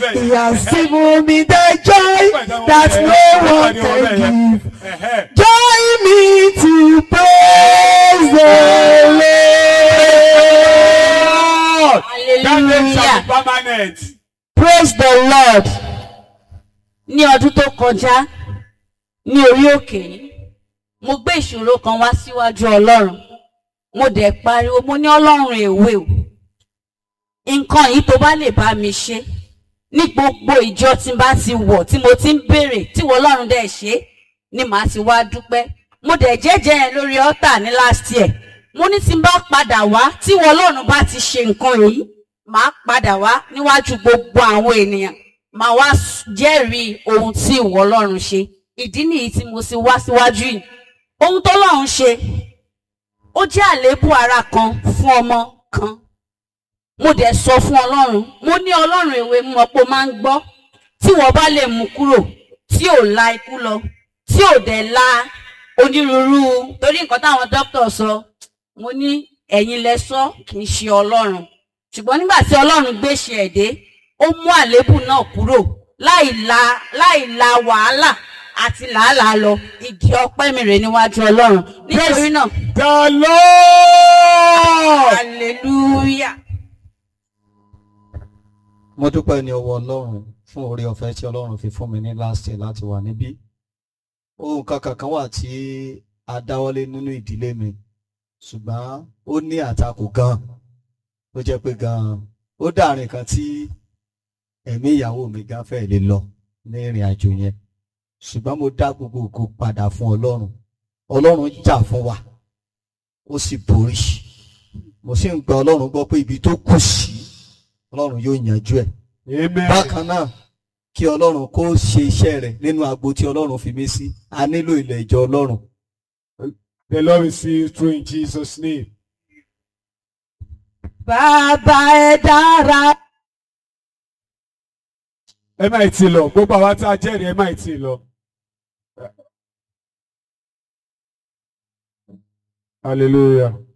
bẹ́ẹ̀ He yẹn. has given me the joy that no one can give. Ẹ̀hẹ́. Join me to praise the Lord. That name shall hallelujah be permanent. Praise the Lord. ní ọdún tó kọjá ní orí òkè yìí mo gbé ìṣòro kan wá síwájú ọlọ́run mo dẹ̀ pariwo mo ní ọlọ́run èwe o nǹkan yìí tó bá lè bá mi ṣe ní gbogbo ìjọ tí n bá ti wọ̀ tí mo ti ń béèrè tí wọ́n ọlọ́run dẹ̀ ṣe ni màá ti wá dúpẹ́ mo dẹ̀ jẹ́jẹ́ yẹn lórí ọ́tà ní last year mo ní tí n bá padà wá tí wọ́n ọlọ́run bá ti ṣe nǹkan yìí màá padà wá níwájú gbogbo àwọn ènìyàn màá wá s- jẹ́rìí ohun tí ìwọ ọlọ́run ṣe ìdí nìyí tí mo sì wá síwájú yìí ohun tó lọ́run ṣe ó jẹ́ àléébù ara kan fún ọmọ kan mo dẹ̀ sọ fún ọlọ́run mo ní ọlọ́run èwe mú ọ̀pọ̀ máa ń gbọ́ tí wọ́n bá lè mú kúrò tí ò la ikú lọ tí ò dẹ̀ la onírúurú torí nǹkan táwọn dókítà sọ mo ní ẹ̀yin lẹ sọ kì í ṣe ọlọ́run ṣùgbọ́n nígbà tí ọlọ́run gbéṣe ẹ̀ dé ó mú àléébù náà kúrò láì la láì la wàhálà àti làálàá lọ igi ọpẹ́ mi rè níwájú ọlọ́run nítorí náà The Lord. hallelujah. mo dúpẹ́ ní ọwọ́ ọlọ́run fún oore ọ̀fẹ́ tí ọlọ́run fi fún mi ní last year láti wà níbí ohun kankan kan wà tí a dáwọ́lé nínú ìdílé mi ṣùgbọ́n ó ní àtakò gan ó jẹ́ pé gan ó dàrin kan tí ẹ̀mí ìyàwó mi gan fẹ́ lè lọ ní ìrìn àjò yẹn ṣùgbọ́n mo dá gbogbo ògo padà fún ọlọ́run ọlọ́run jà fún wa ó sì borí mo sì ń gba ọlọ́run gbọ́ pé ibi tó kù sí ọlọ́run yóò yanjú ẹ̀ Amen. bákan náà kí ọlọ́run kó ṣe iṣẹ́ rẹ̀ nínú agbo tí ọlọ́run fi mí sí a nílò ilẹ̀ ìjọ ọlọ́run The Lord will see you through in Jesus' name. Bàbá ẹ dára. Ẹ má ì tí lọ. Gbogbo àwa tá a jẹ́rìí ẹ má ì tí lọ. Hallelujah.